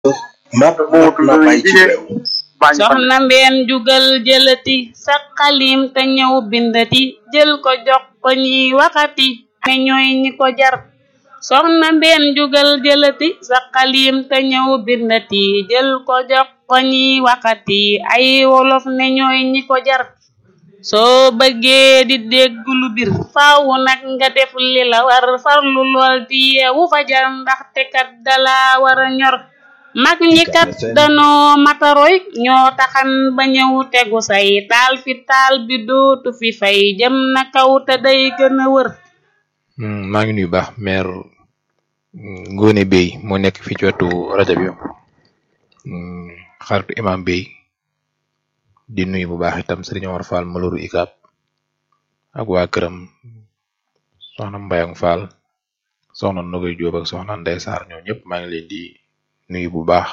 mat mat na bay ci réew soxna mbeen jugal jëlati sa xalim te ñëw bindati jël ko jox ko ñiy waxati ne ñooy ñi ko jar soxna mbeen jugal jëlati sa xalim te ñëw bindati jël ko jox ko ñiy waxati ay wolof ne ñooy ñi ko jar soo bëggee di dégg lu bir faaw nag nga def li la war farlu lool di yeewu fajar ndaxte kat dala war a ñor mag ñi kat danoo mataroy ñoo taxan ba ñëw tegu say taal fi taal bi dootu fi fay jëm na kaw te day gën a wër maa ngi nuyu baax maire Ngone Bey moo nekk fii ci wetu rajo bi xaritu imam Bey di nuyu bu baax itam Serigne Omar Fall Maloru Ikab ak waa këram soxna Mbayang Fall soxna Nogoy Jóob ak soxna Ndey Saar ñoo ñëpp maa ngi leen di nuyu bu baax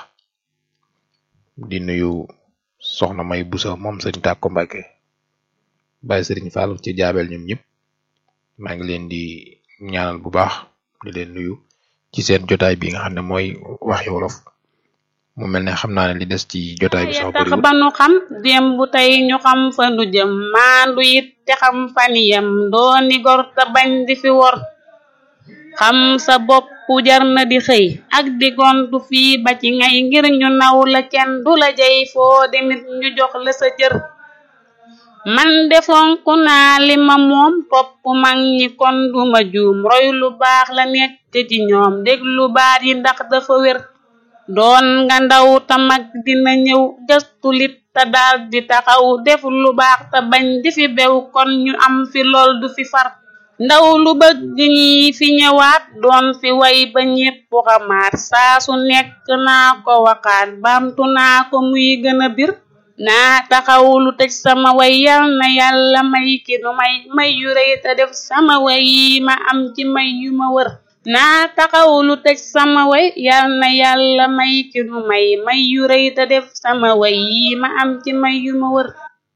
di nuyu soxna May Busa moom Serigne Tàkko Mbàkke bàyyi Serigne Fall ci jaabel ñoom ñëpp maa ngi leen di ñaanal bu baax di leen nuyu ci seen jotaay bi nga xam ne mooy waxi wolof mu mel ne xam naa ne li des ci jotaay bi sax tax bëriwul ba nu xam démb tey ñu xam fa nu jëm maandu it te xam faniyam dooni gor te bañ di fi wor xam sa bopp jar na di xëy ak di gontu fii ba ci ngay ngir ñu naw la kenn du la jay foo demit ñu jox la sa cër man de fonk naa li ma moom topp mag ñi kon duma juum roy lu baax la nekk ci ñoom déglu baat yi ndax dafa wér doon nga ndaw ta mag dina ñëw gëstu lit te daal di taxaw def lu baax te bañ di fi bew kon ñu am fi lool du fi far ndaw lu bëgg ñi fi ñëwaat doon fi way ba ñépp xamaat saa su nekk naa ko waxaat baamtu naa ko muy gën a bir naa taxaw lu tëj sama way yal na yàlla may ki nu may may yu rëy te def sama way yi ma am ci may yu ma wër naa taxaw lu tëj sama way yal na yàlla may ki nu may may yu rëy te def sama way yi ma am ci may yu ma wër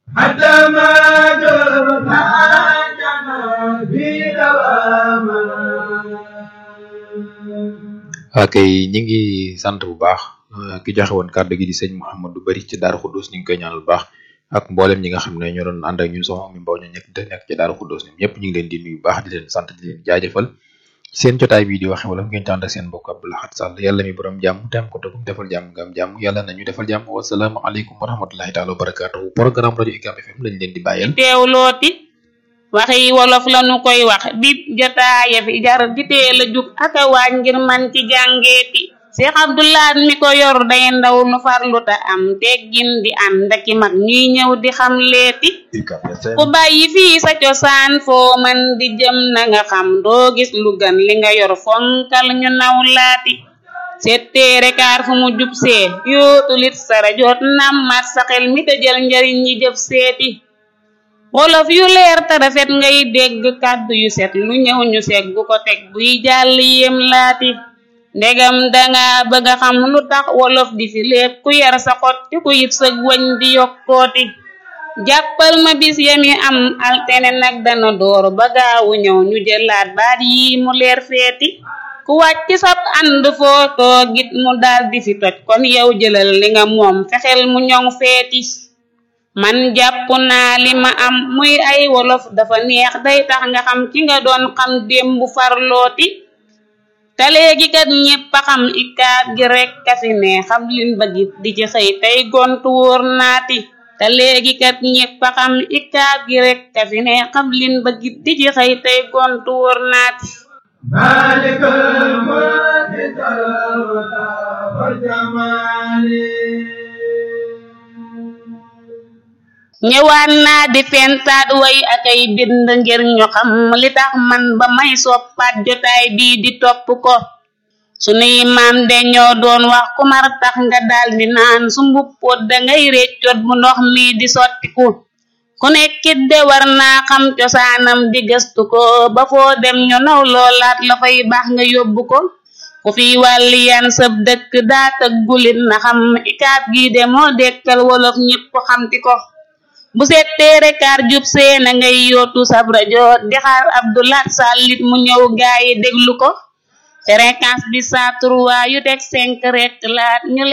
ok ñi ngi sant bu baax euh, ki joxe woon kàddu gi di sëñ Mouhamadou Bari ci Daaru Xuddoos ñu ngi koy ñaanal bu baax ak mboolem ñi nga xam ne ñoo doon ànd ak ñun soxna mi mbaw ñu nekk nekk ci Daaru Xuddoos ñoom ñëpp ñu ngi leen di nuyu bu baax di leen sant di leen jaajëfal seen jotaay bii di waxe wala ngeen ci ànd ak seen mbokk Abdou Lahad Sall yàlla mi borom jàmm te am ko tëgum defal jàmm nga am jàmm yàlla nañu defal jàmm wasalaamu aleykum wa rahmatullahi taala wa barakatuhu programme rajo UCAB FM lañ leen di bàyyeel teewlooti waxi wolof lanu koy wax bip jotaaya fi jar di teel a jug aka waaj ngir man ci jàngeeti Cheikh Abdoulaat mi ko yor day ndaw nu farlu ta am teggin di ànd aki mag ñuy ñëw di xam leeti UCAB FM ku bàyyi fii sa cosaan foo man di jëm na nga xam doo gis lu gan li nga yor fonkal ñu naw laati setteere kaar fu mu jub see yootu lit sara joot nammat sa xel mi te jël njariñ ñi jëf seeti wolof yu leer te rafet ngay dégg kàddu yu set lu ñëw ñu seggu ko teg buy jàll yem laati ndegam danga bëgg a xam lu tax wolof di fi lépp ku yar sa xot ti ku yit sëg wañ di yokkooti jàppal ma bis yami am altene nag dana door ba gaawu ñëw ñu jëlaat baat yi mu leer feeti ku wàcc sab ànd foo toogit mu daal di fi toj kon yow jëlal li nga moom fexeel mu ñoŋ feeti man jàpp naa li ma am muy ay wolof dafa neex day tax nga xam ki nga doon xam démb farlooti te léegi kat ñépp a xam ikaab gi rekk a fi ne xam lin bëggit di ci xëy tey gontu wóor naati te léegi kat ñépp a xam ikaab gi rekk a fi ne xam lin bëggit di ci xëy tey gontu wóor naati مالك الملك ذا الولا والجمال ñëwaat naa di fentaat way ak ay bind ngir ñu xam li tax man ba may soppaat jotaay bii di topp ko sunuy maam de ñoo doon wax ku mar tax nga daal di naan su mbuppoot dangay réccoot bu ndox mi di sottiku ku nekkit de war naa xam cosaanam di gëstu ko ba foo dem ñu naw loolaat la fay baax nga yóbbu ko ku fi wàlli yan sëb dëkk daa tëggulit na xam ikaab gi de moo dekkal wolof ñépp xamti ko bu settee rekaar jub see na ngay yootu sab rajo di xaar Abdoulaat Sall it mu ñëw gaayi déglu ko fréquence bi saa trois yu teg cinq rek laat ñu